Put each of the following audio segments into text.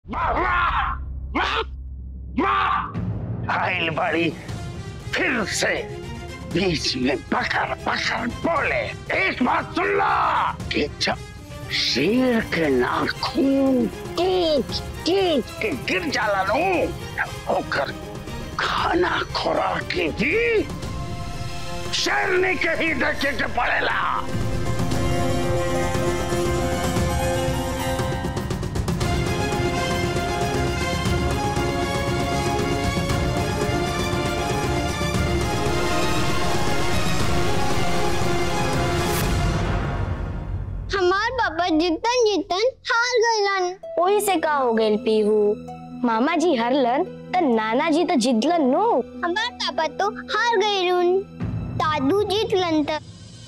आइल बड़ी फिर से बीच में पकड़ पकड़ बोले एक बात सुन ला कि जब शेर के नाखून टूट टूट के गिर जाला नु होकर खाना खुराक की भी शेरनी के ही देखे के पड़ेला हमार पापा जितन जितन हार गइलन ओही से का हो गइल पीहू मामा जी हरलन त नाना जी तो जितलन नो हमार पापा तो हार गइलन दादू जीतलन त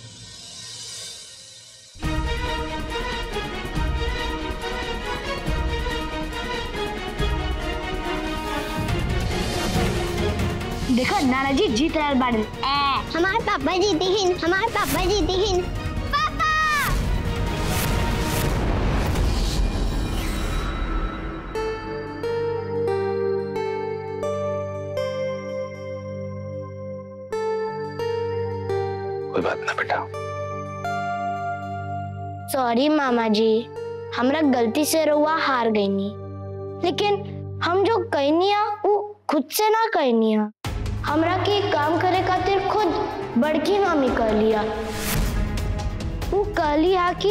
देखा नाना जी जीत रहल बाड़न हमार पापा जीते हिन हमार पापा जीते हिन पापा कोई बात ना बेटा सॉरी मामा जी हमरा गलती से रुआ हार गईनी लेकिन हम जो कहनिया वो खुद से ना कहनिया हमरा के काम करे खातिर खुद बड़की मामी कह लिया वो कहली हा कि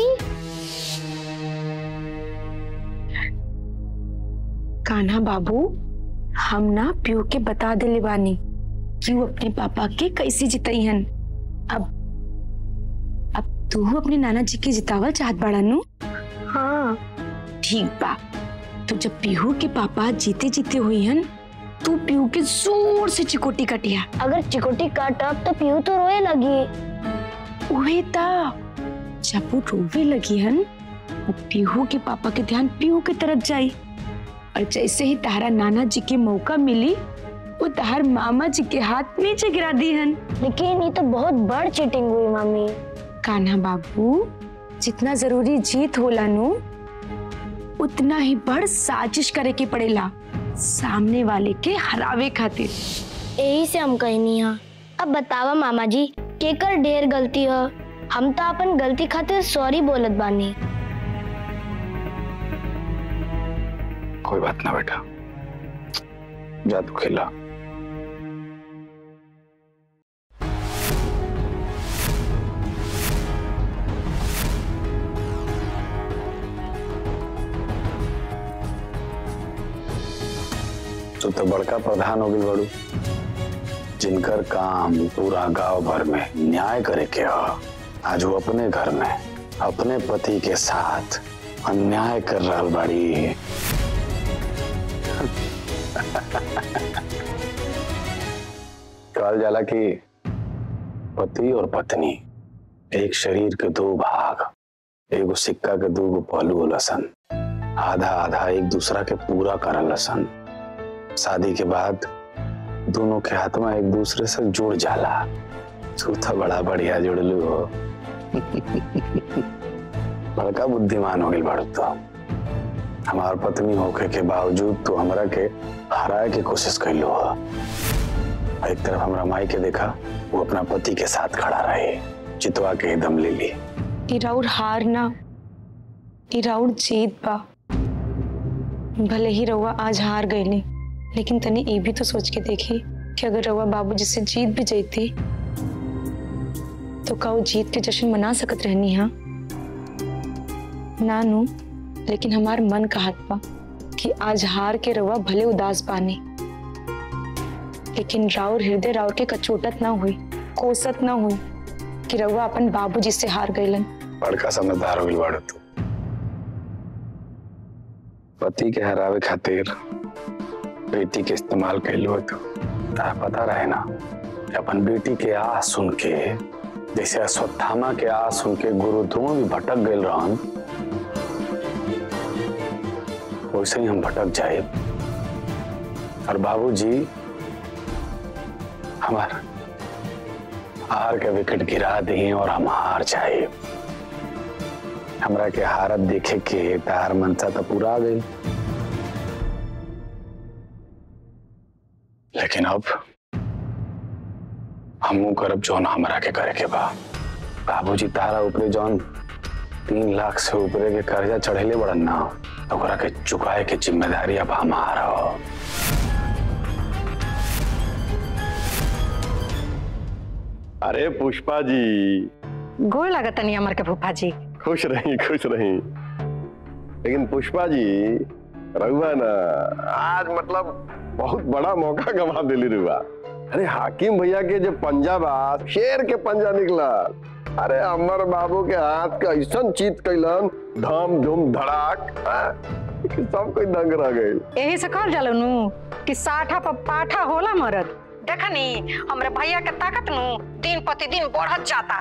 कान्हा बाबू हम ना प्यू के बता दिले बानी कि वो अपने पापा के कैसे जितई हन अब अब तू अपने नाना जी के जितावल चाहत बाड़ा नु हाँ ठीक बा तो जब पीहू के पापा जीते जीते हुई हन तू पीहू के जोर से चिकोटी कटिया अगर चिकोटी काटब तो पीहू तो रोए लगी उहे ता जब वो रोवे लगी हन वो पीहू के पापा के ध्यान पीहू के तरफ जाई और जैसे ही तारा नाना जी के मौका मिली वो तार मामा जी के हाथ नीचे गिरा दी हन लेकिन ये तो बहुत बड़ चीटिंग हुई मामी कान्हा बाबू जितना जरूरी जीत होला नु उतना ही बड़ साजिश करे के पड़ेला सामने वाले के हरावे खातिर यही से हम कहनी हा अब बतावा मामा जी केकर ढेर गलती है हम तो अपन गलती खातिर सॉरी बोलत बानी कोई बात ना बेटा जा तू खेला तू तो बड़का प्रधान हो गई बड़ू जिनकर काम पूरा गांव भर में न्याय करे के ह आज वो अपने घर में अपने पति के साथ अन्याय कर रहा बाड़ी कहल जाला कि पति और पत्नी एक शरीर के दो भाग एगो सिक्का के दो गो पहलू होला सन आधा आधा एक दूसरा के पूरा करल सन शादी के बाद दोनों के हाथ में एक दूसरे से जुड़ जाला तू तो बड़ा बढ़िया जुड़लू हो बड़का बुद्धिमान हो गई बड़ तो हमार पत्नी होके के बावजूद तू हमरा के हराए के कोशिश कैलो हो एक तरफ हमरा माई के देखा वो अपना पति के साथ खड़ा रहे चितवा के दम ले ली ई राउर हार ना ई राउर जीत बा भले ही रउआ आज हार गईली लेकिन तनी ये भी तो सोच के देखी कि अगर रउआ बाबूजी से जीत भी जईती तो का वो जीत के जश्न मना सकत रहनी हा ना नु लेकिन हमार मन कहत बा कि आज हार के रउआ भले उदास बानी लेकिन राउर हृदय राउर के कचोटत ना हुई कोसत ना हुई कि रउआ अपन बाबूजी से हार गईलन बड़का समझदार हो गई बड़ तू पति के हरावे खातिर बेटी के इस्तेमाल कैलो हो तू तारा पता रहे ना कि अपन बेटी के आ सुन के जैसे अश्वत्थामा के आ सुन के गुरु द्रोण भी भटक गए रहन वैसे ही हम भटक जाए और बाबूजी हमार हार के विकेट गिरा दिए और हम हार जाए हमरा के हारत देखे के तार मनसा तो पूरा आ गई लेकिन अब हमू करब जौन हमरा के करे के बा बाबूजी तारा ऊपरे जौन तीन लाख से ऊपरे के कर्जा चढ़ेले बड़न ना ओकरा के चुकाए के जिम्मेदारी अब हमारा हो अरे पुष्पा जी गोड़ लागत नहीं हमार के फूफा जी खुश रही खुश रही लेकिन पुष्पा जी रहुआ ना आज मतलब बहुत बड़ा मौका गवा दिली रुआ अरे हाकिम भैया के जो पंजा बा शेर के पंजा निकला अरे अमर बाबू के हाथ का ऐसा चीत कैलन धम धुम धड़ाक हाँ, कि सब कोई दंग रह गई यही से कहल जाला नु कि साठा पर पाठा होला मरद देखनी हमरे भैया के ताकत नु दिन प्रतिदिन बढ़त जाता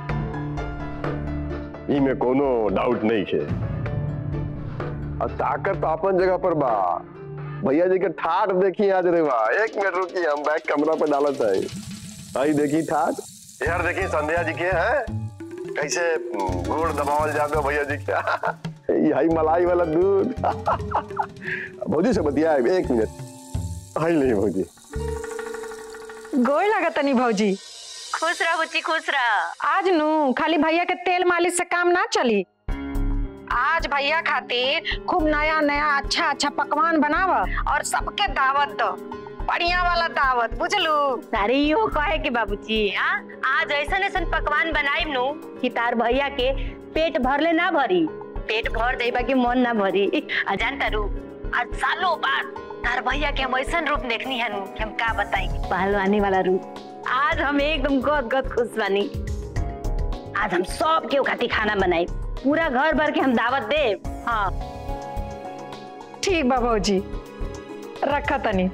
इमे कोनो डाउट नहीं है और ताकत तो अपन जगह पर बा भैया जी के ठाट देखी आज रे बा एक मिनट रुकी हम बैग कमरा पे डालत है आई देखी ठाट यार देखी संध्या जी के है कैसे गुड़ दबावल जाते हो भैया जी के यही मलाई वाला दूध भौजी से बतिया एक मिनट आई नहीं भौजी गोड़ लागत नहीं भौजी खुश रह बुच्ची खुश रह आज नु खाली भैया के तेल मालिश से काम ना चली आज भैया खातिर खूब नया नया अच्छा अच्छा पकवान बनाव और सबके दावत दो बढ़िया वाला दावत बुझलू अरे यो कहे के बाबूजी हाँ आज ऐसा ऐसन पकवान बनाई नु कि तार भैया के पेट भरले ना भरी पेट भर देबा के मन ना भरी आ जान तारू आज सालों बाद तार भैया के हम ऐसा रूप देखनी है नु कि हम का बताई पहलवानी वाला रूप आज हम एकदम गद गद खुश बानी आज हम सब के खातिर खाना बनाई पूरा घर भर के हम दावत दे हाँ ठीक बा भौजी रखा तनी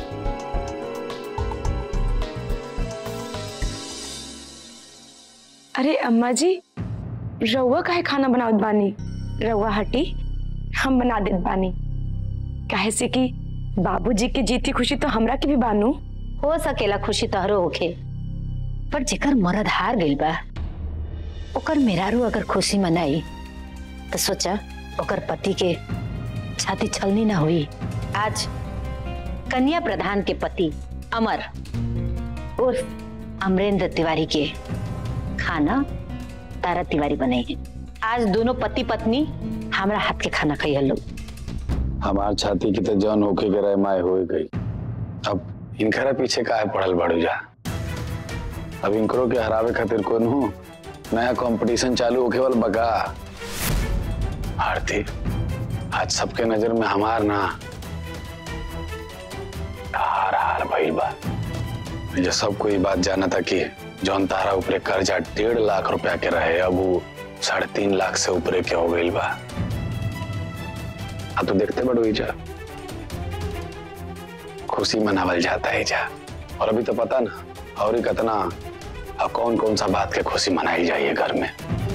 अरे अम्मा जी रउआ काहे खाना बनावत बानी रउआ हटी हम बना देत बानी काहे से कि बाबूजी के जीती खुशी तो हमरा के भी बानू हो सकेला खुशी तहरो होखे पर जेकर मरद हार गइल बा ओकर मेहरारू अगर खुशी मनाई तो सोचा ओकर पति के छाती छलनी ना हुई आज कन्या प्रधान के पति अमर उर्फ अमरेंद्र तिवारी के खाना तारा तिवारी बनाई आज दोनों पति पत्नी हमरा हाथ के खाना खाई लोग हमार छाती की तो जौन होके के रहे माए हो गई अब इनकरा पीछे काहे पड़ल बाड़ू जा अब इनकरो के हरावे खातिर कौन हूँ नया कंपटीशन चालू होके वाला बगा आरती आज सबके नजर में हमार ना हार हार भइल बा जो सब कोई बात जाना था कि जौन तारा ऊपरे कर्जा डेढ़ लाख रुपया के रहे अब वो साढ़े तीन लाख से ऊपरे के हो गइल बा अब तो देखते बड़ो जा खुशी मनावल जाता है जा और अभी तो पता ना और ही कितना और कौन कौन सा बात के खुशी मनाई जाइए घर में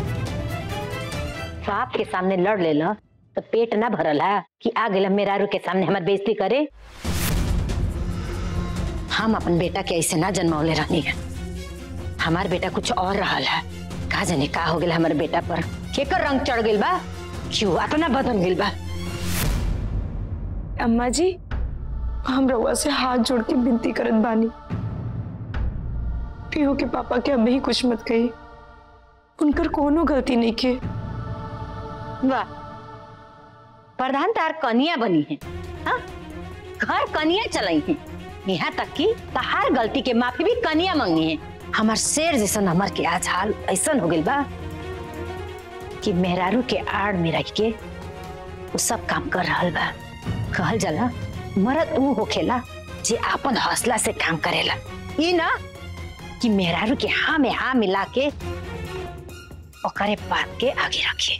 बाप के सामने लड़ ले लो तो पेट ना भरल है कि आ गए मेरारू के सामने हमार बेइज्जती करे हम अपन बेटा के ऐसे ना जन्मौले रहनी है हमार बेटा कुछ और रहल है का जाने का हो गया हमारे बेटा पर केकर रंग चढ़ गइल बा क्यों इतना बदल गइल बा अम्मा जी हम रउआ से हाथ जोड़ के विनती करत बानी पीहू के पापा के अभी ही कुछ मत कही उनकर कोनो गलती नहीं के वाह प्रधान तार कनिया बनी है हाँ? घर कनिया चलाई है यहाँ तक कि तहार गलती के माफी भी कनिया मांगी है हमार शेर जैसन हमार के आज हाल ऐसा हो गइल बा कि मेहरारू के आड़ में रह के वो सब काम कर रहल बा कहल जाला मरद ऊ होखेला जे आपन हौसला से काम करेला ई ना कि मेहरारू के हाँ में हाँ मिला के ओकरे बात के आगे रखे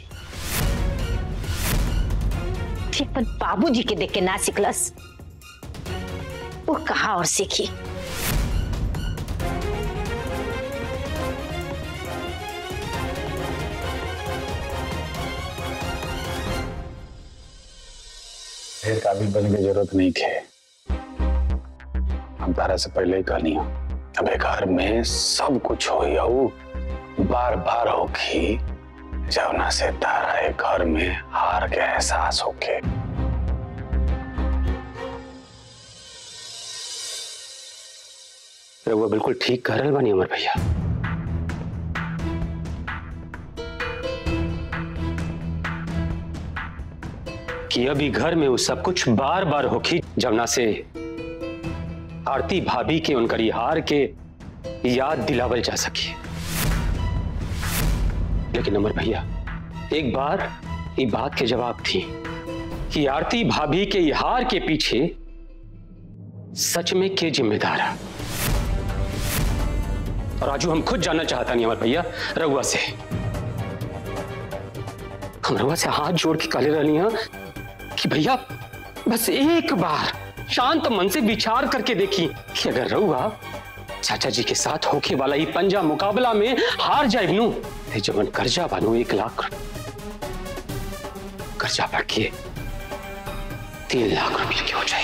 ठीक पर बाबूजी के देख के ना सिखलस वो कहा और सीखी ढेर काबिल बनने की जरूरत नहीं थे हम तारा से पहले ही कहनी हो अब एक घर में सब कुछ हो यू बार बार होगी जवना से तारा एक घर में हार के एहसास होके रहुआ बिल्कुल ठीक कह रहल बानी अमर भैया कि अभी घर में वो सब कुछ बार बार होखी जमुना से आरती भाभी के उनकर ये हार के याद दिलावल जा सके लेकिन अमर भैया एक बार ये बात के जवाब थी कि आरती भाभी के ये हार के पीछे सच में के जिम्मेदार है और आजू हम खुद जानना चाहता नहीं अमर भैया रघुआ से हम रघुआ से हाथ जोड़ के काले रहनी है कि भैया बस एक बार शांत मन से विचार करके देखी कि अगर रहुआ चाचा जी के साथ होके वाला ही पंजा मुकाबला में हार जाए नू ते जवन कर्जा बानू एक लाख कर्जा बढ़ के तीन लाख रुपये के हो जाए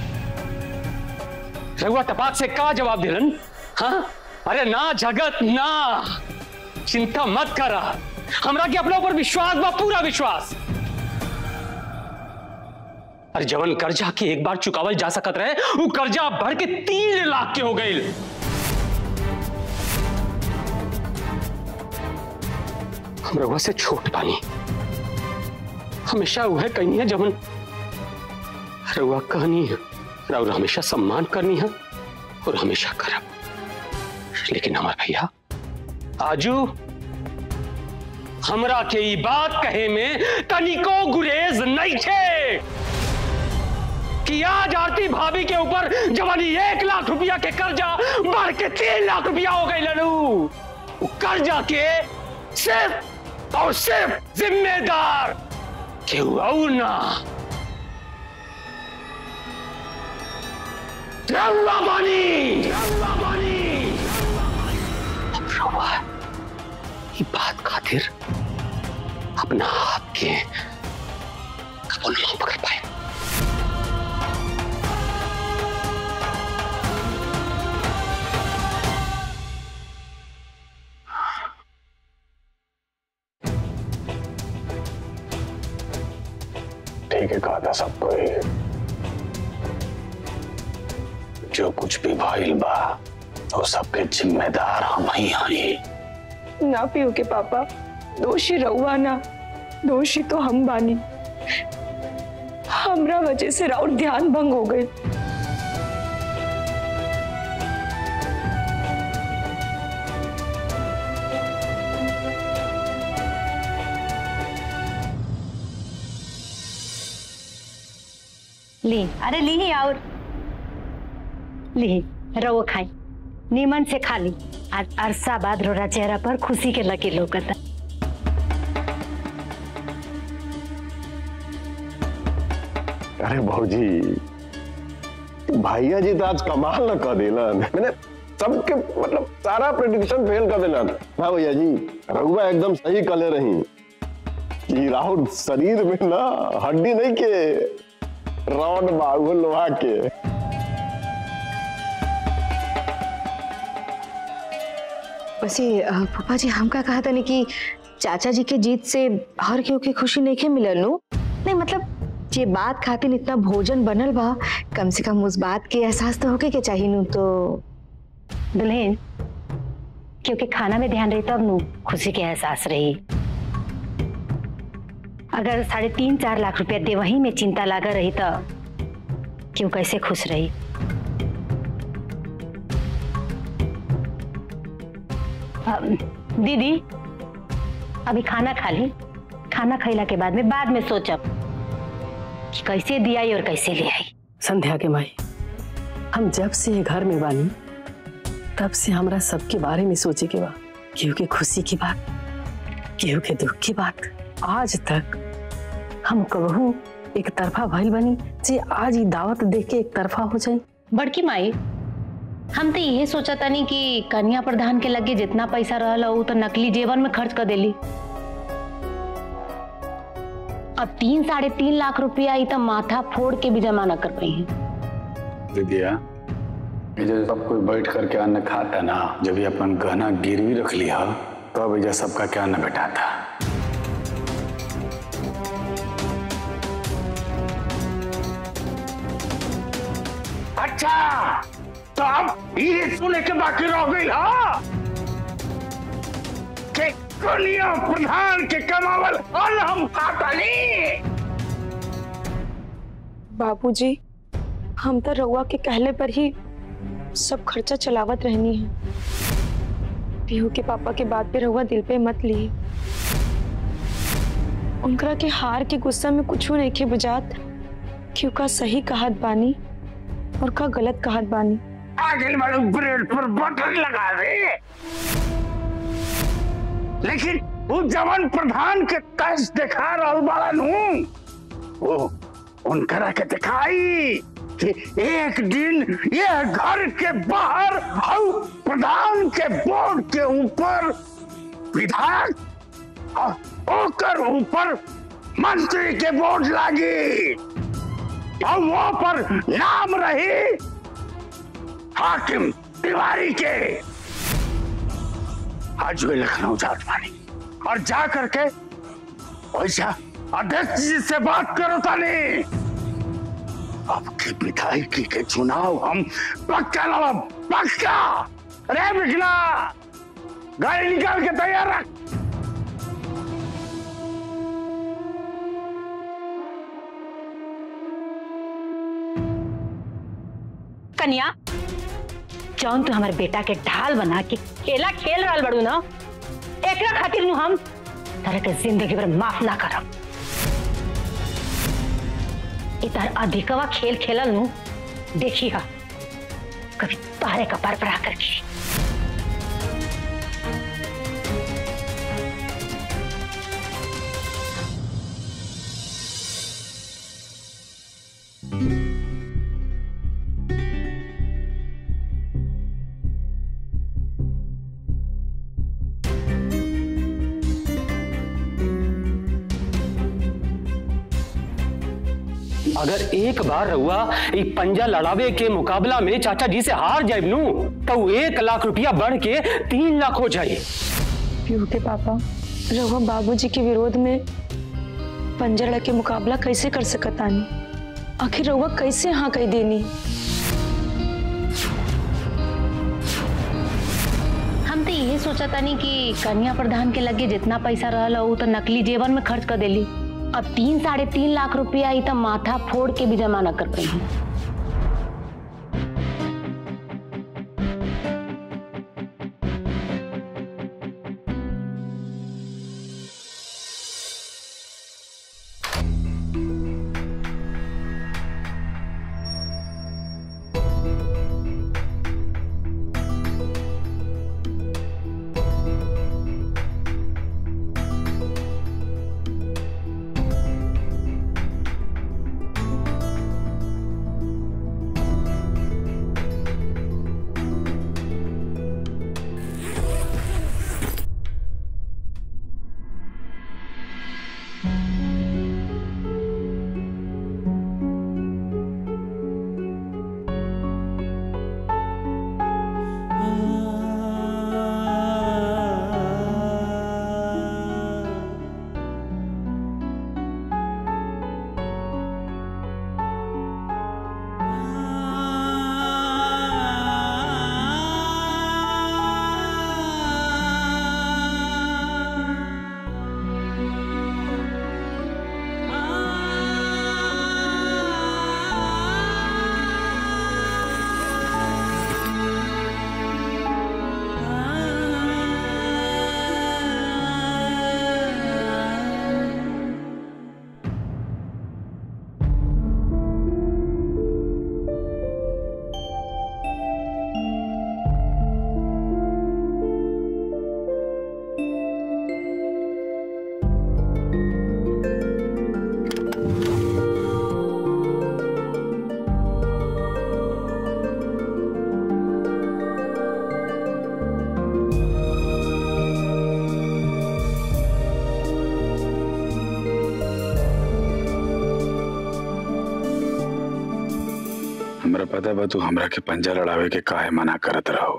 रघुआ टपाक से का जवाब दिलन हाँ अरे ना जगत ना चिंता मत करा हमरा के अपने ऊपर विश्वास बा पूरा विश्वास अरे जवन कर्जा के एक बार चुकावल जा सकत रहे वो कर्जा बढ़ के तीन लाख के हो गई हम रघुआ से छोट पानी हमेशा वह कहनी है जवन रघुआ कहनी है और हमेशा सम्मान करनी है और हमेशा करब लेकिन हमार भैया आजू हमरा के ई बात कहे में तनिको गुरेज नहीं थे कि आज आरती भाभी के ऊपर जवानी एक लाख रुपया के कर्जा बढ़ के तीन लाख रुपया हो गई लड़ू वो कर्जा के सिर्फ और सिर्फ जिम्मेदार केहू और ना रउआ बानी रउआ बानी अब रउआ ये बात खातिर अपना हाथ के कबो नहीं पकड़ पाए ठीक है कहा था सबको ही जो कुछ भी भइल बा वो सबके जिम्मेदार हम ही हई ना पियो के पापा दोषी रहुआ ना दोषी तो हम बानी हमरा वजह से राउर ध्यान भंग हो गई ली अरे ली ही और ली रवो खाई नीमन से खा ली आज अरसा बाद रोरा चेहरा पर खुशी के लगे लोकता अरे भौजी भैया जी तो आज कमाल न कर दिलन मैंने सबके मतलब सारा प्रेडिक्शन फेल कर दिलन हाँ भैया जी रघुआ एकदम सही कले रही कि राहुल शरीर में ना हड्डी नहीं के रॉड बाहु लोहा के वैसे अ, पापा जी हम का कहा था नहीं कि चाचा जी के जीत से हर केहू के खुशी नहीं के मिलल नु नहीं मतलब ये बात खातिर इतना भोजन बनल बा कम से कम उस बात के एहसास तो होके के चाहिए नु तो दुल्हन क्योंकि खाना में ध्यान रही तब नु खुशी के एहसास रही अगर साढ़े तीन चार लाख रुपया दे वही में चिंता लागा रही तो क्यों कैसे खुश रही अम, दीदी अभी खाना खा ली खाना खैला के बाद में बाद में सोचब कि कैसे दिया और कैसे ले आई संध्या के माई हम जब से ये घर में बानी तब से हमरा सबके बारे में सोचे के बा केहू के खुशी की बात केहू के दुख की बात आज तक हम कबहू एक तरफा भइल बनी जे आज ही दावत देख के एक तरफा हो जाए बड़की माई हम तो यही सोचा तनी कि कन्या प्रधान के लगे जितना पैसा रहल उ तो नकली जेवन में खर्च कर देली अब तीन साढ़े तीन लाख रुपया ई तो माथा फोड़ के भी जमा न कर पाई है दीदिया ये जो सब कोई बैठ करके अन्न खाता ना जब ये अपन गहना गिरवी रख लिया तब ये सबका क्या अन्न बैठा था अच्छा तो अब ये सुने के बाकी रह गई हा के कनिया प्रधान के कमावल अल हम खातानी बाबूजी हम तो रउआ के कहले पर ही सब खर्चा चलावत रहनी है पीहू के पापा के बात पे रउआ दिल पे मत लिए उनकरा के हार के गुस्सा में कुछ नहीं के बुझात कि का सही कहत बानी और का गलत कहत बानी आगे वाले ब्रेड पर बटन लगा दे लेकिन वो जवान प्रधान के कस दिखा रहल बाड़ा नू वो उनकरा के दिखाई कि एक दिन ये घर के बाहर हऊ प्रधान के बोर्ड के ऊपर विधायक और ओकर ऊपर मंत्री के बोर्ड लागी और वो पर नाम रही हाकिम तिवारी के आज वे लखनऊ जात मानी और जा करके वैसा अध्यक्ष जी से बात करो तानी अब की विधायकी के चुनाव हम पक्का ना पक्का अरे बिखला गाड़ी निकाल के तैयार रख कन्या जौन तू हमारे बेटा के ढाल बना के खेला खेल रहा बड़ू ना एकरा खातिर नु हम तरह के जिंदगी भर माफ ना करब इधर अधिकवा खेल खेलल नु देखी हा कभी तारे का पर पड़ा करके अगर एक बार रहुआ एक पंजा लड़ावे के मुकाबला में चाचा जी से हार जाए नू तो वो एक लाख रुपया बढ़ के तीन लाख हो जाए पीहू के पापा रउआ बाबूजी के विरोध में पंजरा के मुकाबला कैसे कर सकतानी आखिर रउआ कैसे हाँ कह देनी हम तो यही सोचा तानी कि कन्या प्रधान के लगे जितना पैसा रहल उ तो नकली जेवन में खर्च कर देली अब तीन साढ़े तीन लाख रुपया ही तो माथा फोड़ के भी जमा न कर पाई हमरा पता बा तू हमरा के पंजा लड़ावे के काहे मना करत रहो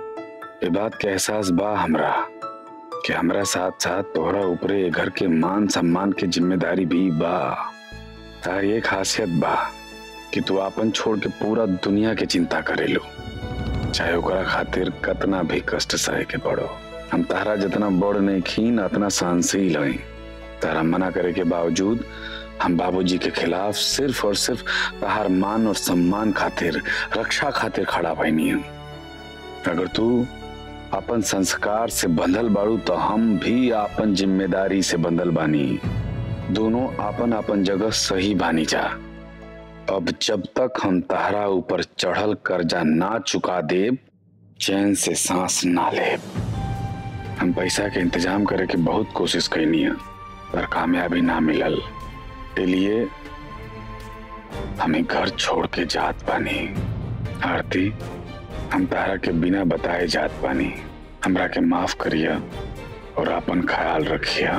ये बात के एहसास बा हमरा कि हमरा साथ साथ तोहरा ऊपरे ए घर के मान सम्मान के जिम्मेदारी भी बा तार ये खासियत बा कि तू आपन छोड़ के पूरा दुनिया के चिंता करेलू चाहे ओकरा खातिर कतना भी कष्ट सहे के पड़ो हम तारा जितना बड़ नहीं खीन उतना सहनशील हई तारा मना करे के बावजूद हम बाबूजी के खिलाफ सिर्फ और सिर्फ तहार मान और सम्मान खातिर रक्षा खातिर खड़ा भईनी हम अगर तू अपन संस्कार से बंधल बाड़ू तो हम भी अपन जिम्मेदारी से बंधल बानी दोनों अपन अपन जगह सही बानी जा अब जब तक हम तहरा ऊपर चढ़ल कर्जा ना चुका देब चैन से सांस ना लेब हम पैसा के इंतजाम करे के बहुत कोशिश कैनी है पर कामयाबी ना मिलल लिए हमें घर छोड़ के जात पानी आरती हम तारा के बिना बताए जात पानी हमरा के माफ करिया और अपन ख्याल रखिया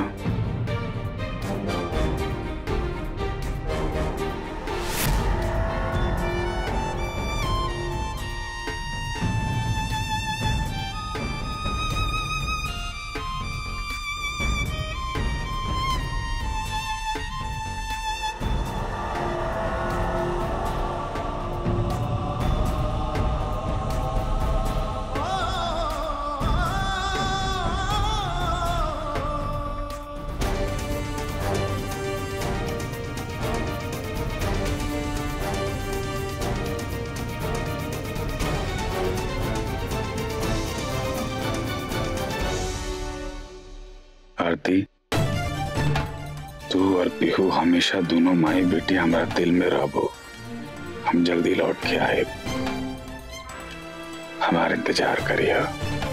आरती तू और पीहू हमेशा दोनों माई बेटी हमारा दिल में रहबो हम जल्दी लौट के आए हमारा इंतजार करिए